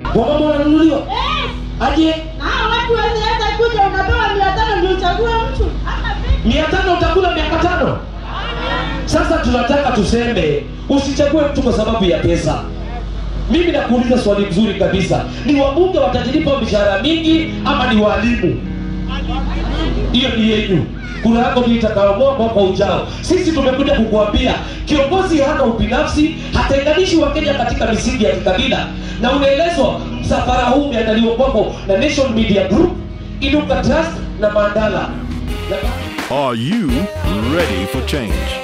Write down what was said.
wamama wananunuliwa Eh, aje na hao watu wasiweza kuja unapewa mia tano ndio uchague mtu ama vipi? mia tano utakula miaka tano sasa tunataka tuseme usichague mtu kwa sababu ya pesa mimi nakuuliza swali mzuri kabisa ni wabunge watajilipa mishahara mingi ama ni walimu hiyo ni yenyu kura yako ndio itakayoamua mwaka ujao sisi tumekuja kukuambia kiongozi hana ubinafsi hatenganishi wakenya katika misingi ya kikabila na unaelezwa msafara huu umeandaliwa kwako na nation media group inuka trust na mandala na Are you ready for change?